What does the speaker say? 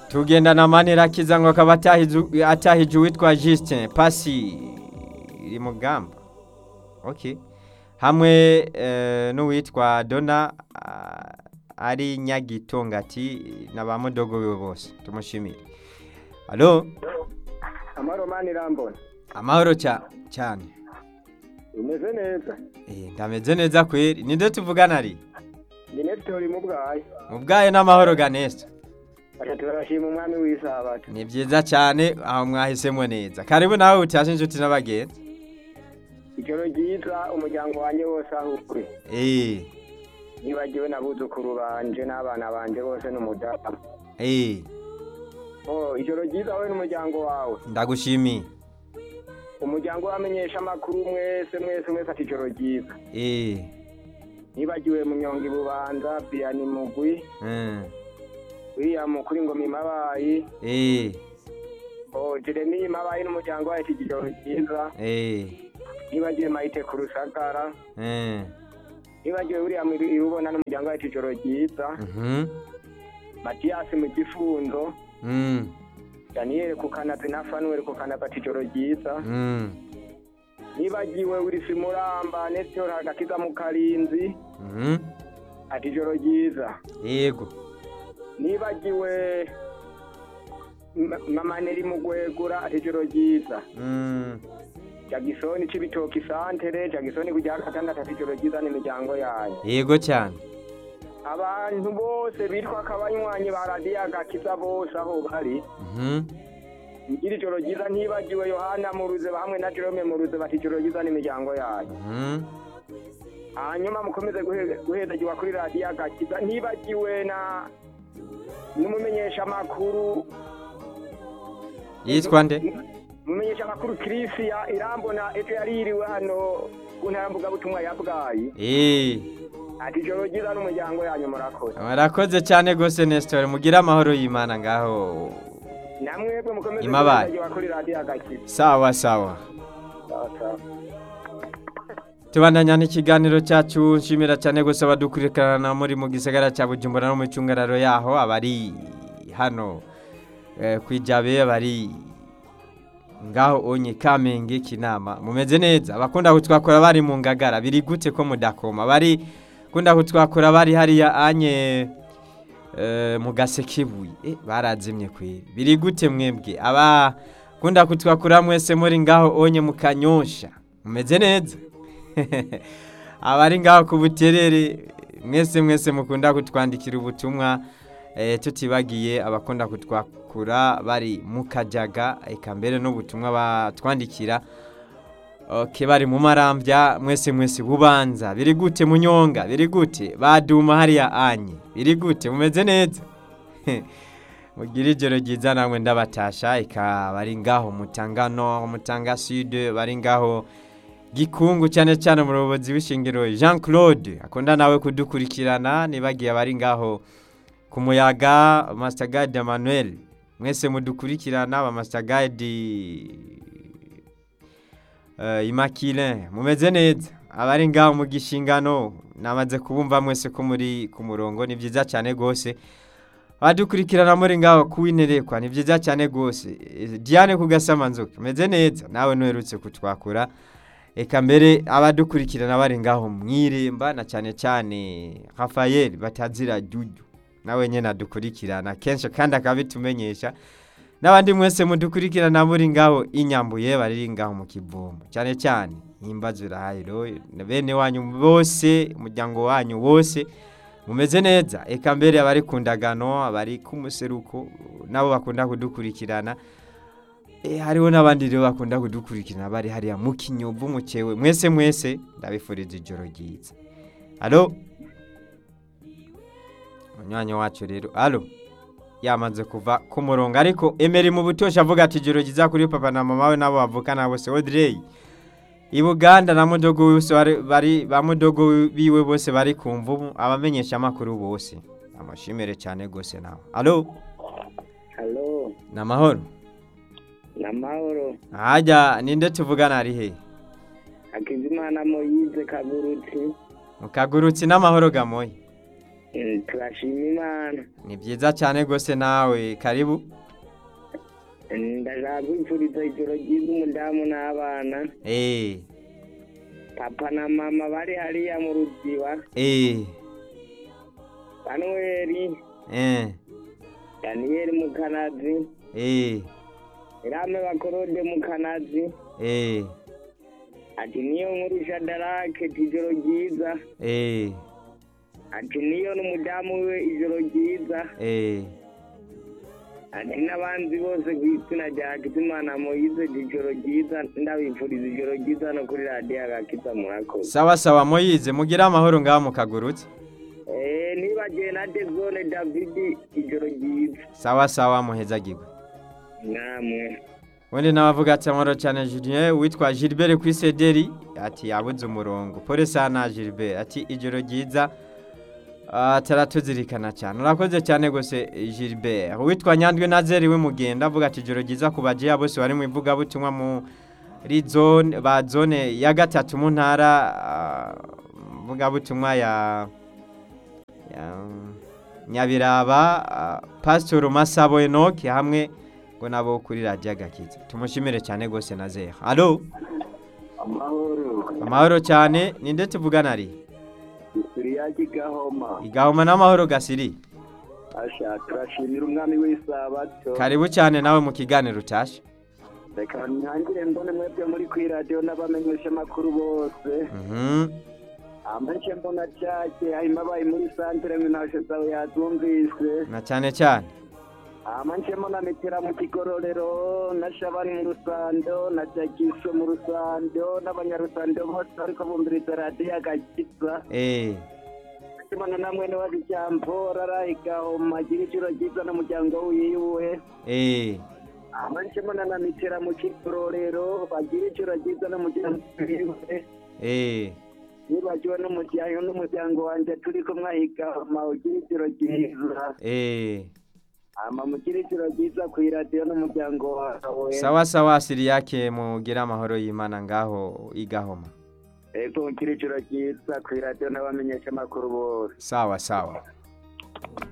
tugendana manera akiza ngo akaba atahije uwitwa jisitine pasi iri mu bwamba hamwe n'uwitwa dona ari nyagitongati na ba mudogo bose tumushimire alo amahoro mani irambona amahoro cyane imeze neza ndameze neza kweri ninde tuvugana ari genesitori mu bwayo mu bwayo n'amahoro ganesa batatu barashima umwami w'isabato ni byiza cyane aho mwahisemo neza karibu nawe utashe inshuti n'abagenzi ijoro ryiza umuryango wanjye wose aho uri eee nibagiwe n'abuzukuru banje n'abana banje bose n'umudamu eee oh ijoro ryiza wowe n'umuryango wawe ndagushimiye umuryango wamenyesha amakuru mwese mwese mwese ati ijoro ryiza eee nibagiwe munyonga ibubanza biyani mugwi william kuri ngoma imabayi eee oh jeremy imabayi n'umuryango wawe ati ijoro ryiza eee nibagiwe mayite ku rusagara eee nibagiwe william irubona n'umuryango wawe ati ijoro ryiza matiyasi mu gifunzo daniyeli ku kanazi na fanuweli ku kanazi ati ijoro ryiza nibagiwe wilisi muramba nesitora hagatiza mu karinzi ati ijoro ryiza yego nibagiwe M- mama neri mugwegura ati ijoro ryiza jagisoni c'ibitoki santere jagisoni kuja gatandatu ati ijoro ryiza n'imiryango yayo yego cyane abantu bose bitwa akabanywanyi ba radiyo agakiza bose aho bari ngira ijoro ryiza ntibagiwe yohana muruze hamwe na jerome muruze bati ijoro ryiza n'imiryango yayo hanyuma mukomeze guhe- guhezagiwa kuri radiyo agakiza ntibagiwe na n'umumenyeshamakuru yitwa nde umumenyeshamakuru kirisiya irambona ejo yari yiriwe hano ku ntara mvugabutumwa ya bwayi eee ati ijoro ryiza n'umuryango yanyu murakoze murakoze cyane rwose nesitora mugire amahoro y'imana ngaho namwebwe mukomeze Imabaye. guhezagiwa kuri radiyo agakiza sawa sawa sawa sawa tubandanya n'ikiganiro cyacu nshimira cyane gusa abadukurikirana muri mu gisagara cya bujumbura no mu cyungararo yaho abari hano eh, ku ijabe abari ngaho onye kamenge kinama mumeze neza abakunda kutwakura bari mu ngagara biri gute ko mudakoma bari kunda kutwakura bari hariya anye eh, mu gasekebuye eh, barazimye kweri biri gute mwebwe aba kunda kutwakura mwese muri ngaho onye mukanyosha mumeze neza abari ngaho ku buterere mwese mwese mukunda kutwandikira ubutumwa eh, tutibagiye abakunda kutwakura bari mu kajaga eka mbere n'ubutumwa batwandikira okay, bari mu marambya mwese mwese bubanza biri gute munyonga biri gute baduma hariya anye biri gute mumeze neza mugira ijoro ryiza namwe ndabatasha eka bari ngaho mutangano mutanga sud bari ngaho gikungu cyane cyane umuyobozi w'ishingiro jean claude akunda nawe kudukurikirana nibagiye abari ngaho ku muyaga masitagadi emmanuel mwese mudukurikirana ba masitagadi imakire mumeze neza abari ngaho mu gishingano namaze kubumva mwese ko muri ku murongo ni byiza cyane rwose abadukurikirana muri ngaho kuwinerekwa ni byiza cyane rwose Eh, diane kugasama nzoka meze neza nawe nuherutse kutwakura reka mbere abadukurikirana bari ngaho mu iremba na cyane cyane Rafael batazira jujyu nawe nyine adukurikirana kenshi kandi akabitumenyesha n'abandi mwese mudukurikirana muri ngaho inyambuye bari ngaho mu kivomo cyane cyane nimba zirahiro bene wanyu bose umuryango wanyu wose mumeze neza eka mbere abari ku ndagano abari ku museruko nabo bakunda kudukurikirana Eh, hariho n'abandi rero bakunda kudukurikirana bari hariya mu kinyovu mu cyewe mwese mwese ndabifuriza ijoro ryiza alo munywanyi wacu rero alo yamaze kuva ku murongo ariko emeri mu butoshi avuga ati ijoro ryiza kuri papa na mama we nabo bavukana bose odrey i buganda na mudogo wiwe bose bari- bari ba mudogo biwe bose bari ku mvubu abamenyesha amakuru bose amashimire cyane rwose nawe alo halo ni amahoro ni amahoro hajya ninde tuvugana ari hehe hakizimana moyize kagurutse mukagurutse n'amahoro gamoye Eh, turashima imana ni byiza cyane rwose nawe karibu Eh, ndashaka kwifuriza ijoro ryiza umudamu n'abana eee papa na mama bari hariya mu ruziba eee banweri eee daniyeli mukanazi eee irame bakorode mukanazi eee ati niyo nkuru shadarake ati ijoro ryiza eee ati niyo n'umudamu we ijoro ryiza eee ati n'abanzi bose ku izina rya hakizimana moyize ati ijoro ryiza ndabifuriza ijoro ryiza no kuri radiyo agakiza murakoze sawa sawa moyize mugire amahoro ngaho mukagurutse eee nibagiwe na dezone davidi ijoro ryiza sawa sawa muhezagirwe namwe ubundi n'abavuga ati amahoro cyane julien witwa gilbert ku isederi ati yabuze umurongo polisa na gilbert ati ijoro ryiza ah, ataratuzirikana cyane urakoze cyane rwose gilbert uwitwa nyandwi nazeri w'imugenda avuga ati ijoro ryiza ku bagiya bose bari mu ivugabutumwa muri zone ba zone ya gatatu mu ntara ah, mvugabutumwa ya ya- nyabiraba ah, pasitori masabo enoke hamwe ngo nabo kuri radiyo agakiza tumushimire cyane rwose na zeha alo amahoro amahoro cyane ni ndetse tuvugana ari isiriyaki gahoma igahoma n'amahoro gasiri asha turashimira umwami w'isabato karibu cyane nawe mu kiganiro utashe reka ntangire mbone mwebwe muri kuri radiyo n'abamenyesha amakuru bose Mhm. amashye mbona cyake harimo abaye muri santire ngo ntashe zawe yatumvise na cyane cyane amashye mbona metera mu kigororero na shabani mu rusando na jagiso mu rusando n'abanyarusando bose ariko bumviriza radiyo agakiza eee mbona na mwene wacu cyambora arayigahoma agira ijoro ryiza n'umuryango wiwe eee amanje mbona na mitera mu kigororero bagira ijoro ryiza n'umuryango wiwe eee nibagiwe n'umuryango n'umuryango wanjye turi kumwe ahigahoma ugira ijoro ryiza eee ama mugira ijoro ryiza ku iradiyo n'umuryango wawe sawa sawa siriyake mugire amahoro y'imana ngaho igahoma ego mugira ijoro ryiza ku iradiyo n'abamenyesha amakuru bose sawa sawa